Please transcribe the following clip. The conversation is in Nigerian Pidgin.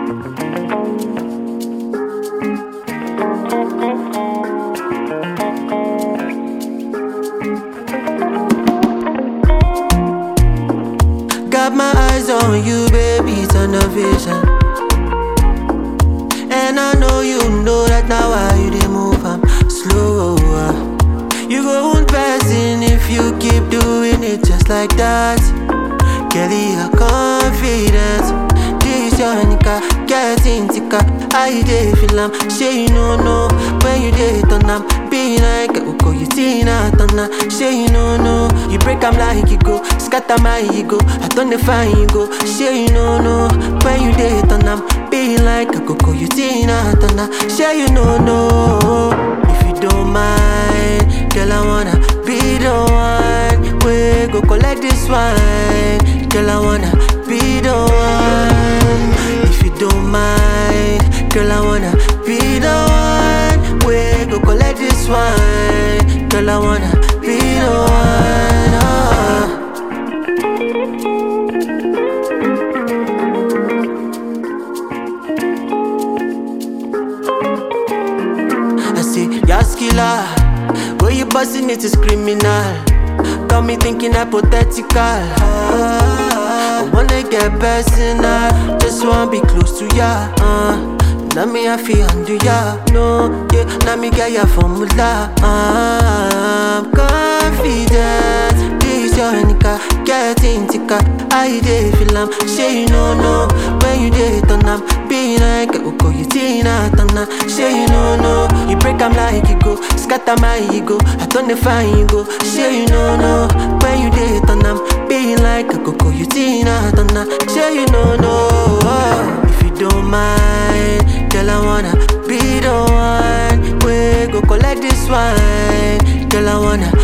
Got my eyes on you, baby, turn the vision. And I know you know that now why you dey move, I'm slower. You go on passing if you keep doing it just like that. Kelly, your confidence. This your nigga, getting thicker. I dey feel am, say you no know when you dey turn am. Be like Uko, you Tina Turner. Say you no know, you break am like you go, scatter my ego. I turn the fine you go. Say you no know when you dey turn am. Be like Coco, you Tina Turner. Say you no know if you don't mind, girl I wanna be the one. We go collect this wine, girl I wanna be the one. If you don't mind, girl I wanna be the one. We go collect this wine, girl I wanna be the one. ah. I say, Yas killer, where you busting it is criminal. Got me thinking hypothetical. Ah, I wanna get personal, just wanna be close to ya. Uh. Now me I feel under ya, no, yeah. Now me get ya formula. Uh, I'm confident. This your nigga, getting thicker. I dey feel am, say you no know when you dey turn am. Be like Uko, you Tina Turner. Say you no know, you break am like you go, scatter my ego. I turn the fine you go. Say you no know when you dey turn am. Be like Coco, you Tina Turner. Say you no know if you don't mind, girl I wanna be the one. We go collect this wine, girl I wanna